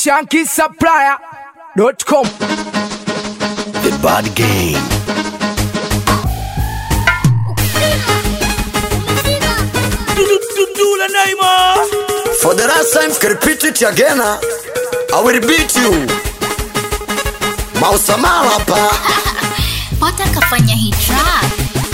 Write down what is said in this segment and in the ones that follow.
shankisupplier.com. The Bad Game. For the last time, can repeat it again. huh? I will beat you. Mausamala hapa. Pota kafanya hii track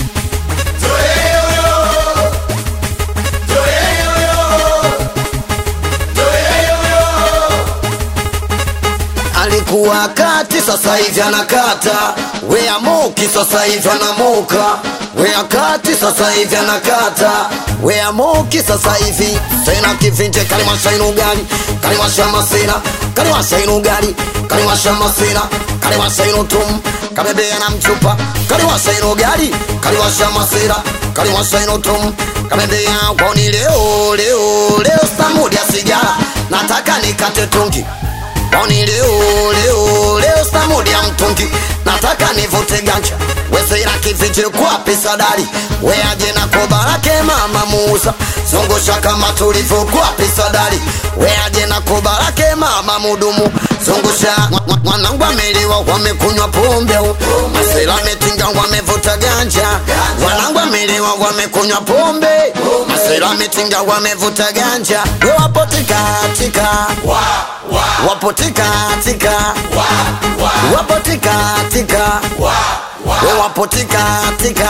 Alikuwa kati, sasa hivi anakata. Wea moki, sasa hivi anamoka. Wea kati, sasa hivi anakata. Wea moki, sasa hivi sena kivinje kalimasha inugali kalimasha masina kalimasha inugali kalimasha masina kalimasha inutum kabebea na mchupa kalimasha inugali kalimasha masira kalimasha inutum kabebea kwani leo leo leo stamudi ya sigara nataka nikate tungi Boni leo leo leo stamudi ya mtungi nataka nivute ganja weseira kifiche kwa pesa dari weaje na koba lake mama muuza zungusha kama tulivyo kwa pesa dari weaje na koba lake mama mudumu zungusha Mwa- mwa- mwanangu ameliwa wamekunywa pombe masela metinga wamevuta ganja mwanangu ameliwa wamekunywa pombe masela metinga wamevuta ganja we wapo tikatika wapo tikatika wapo tikatika we wapo tikatika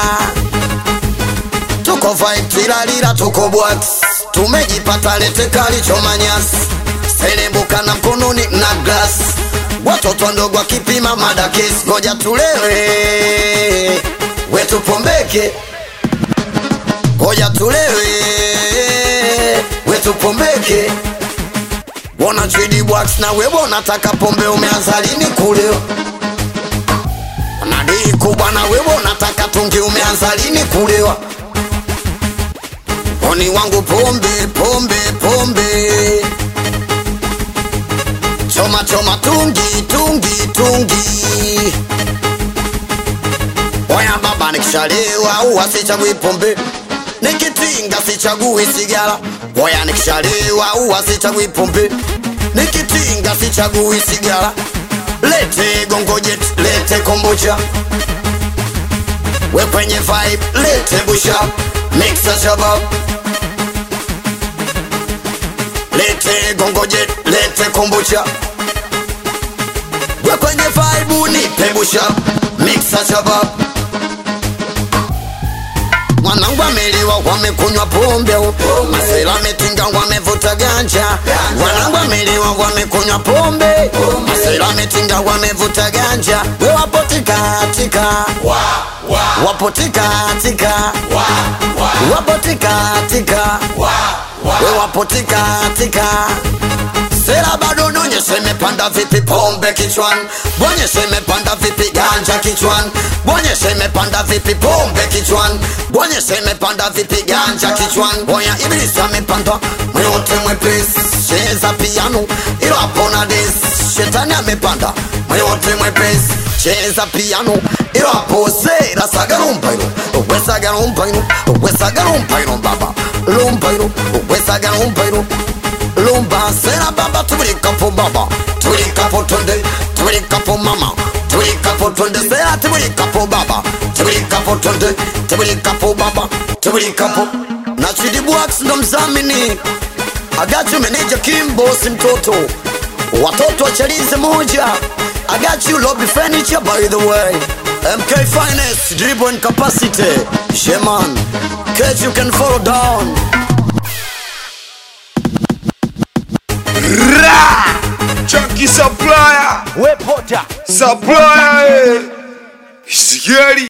tuko vibe tilalila tuko bwax tumejipata lete kalichomanyasi selembuka na mkononi na glas watoto ndogo akipima madakis ngoja tulewe wetupombeke ngoja tulewe wetupombeke Bona chidi wax na wewe unataka pombe umeanza lini kuleo? Nadii kubwa na wewe unataka tungi umeanza lini kulewa? Oni wangu pombe pombe pombe Choma choma tungi tungi tungi Oya baba nikishalewa huwa sichagui pombe Nikitinga sichagui sigara Oya nikishalewa huwa sichagui pombe Nikitinga sichagui sigara Lete gongojet, lete kombucha We kwenye vibe, lete busha Mixa shabab Lete gongojet, lete kombucha We kwenye vibe, nipe busha Mixa shabab mwanangu ameliwa wamekunywa pombe masela metinga wamevuta ganja mwanangu ameliwa wamekunywa pombe masela metinga wamevuta ganja we wapo tikatika wapo tikatika wapo tikatika we wapo tikatika Sera bado nonyeshe imepanda vipi pombe kichwani Bonyeshe imepanda vipi ganja kichwani Bonyeshe imepanda vipi pombe kichwani Bonyeshe imepanda vipi ganja kichwani Boya ibilisi amepanda mwote mwepesi Cheza piano ilo hapo na desi Shetani amepanda mwote mwepesi Cheza piano ilo hapo sera sagarumpa ilo Uwe sagarumpa ilo Uwe sagarumpa ilo baba Lumpa ilo Uwe sagarumpa ilo lumba sera baba tubulikapo baba tubulikapo tonde tubulikapo mama tubulikapo tonde sera tubulikapo baba tubulikapo tonde tubulikapo baba tubulikapo na chidibwax ndo mzamini agachu meneja kimbosi mtoto watoto wachalize moja agachu lobby furniture by the way mk finest dribble and capacity sheman catch you can follow down Chunky supplier, We pota. supplier, eh. Sigari.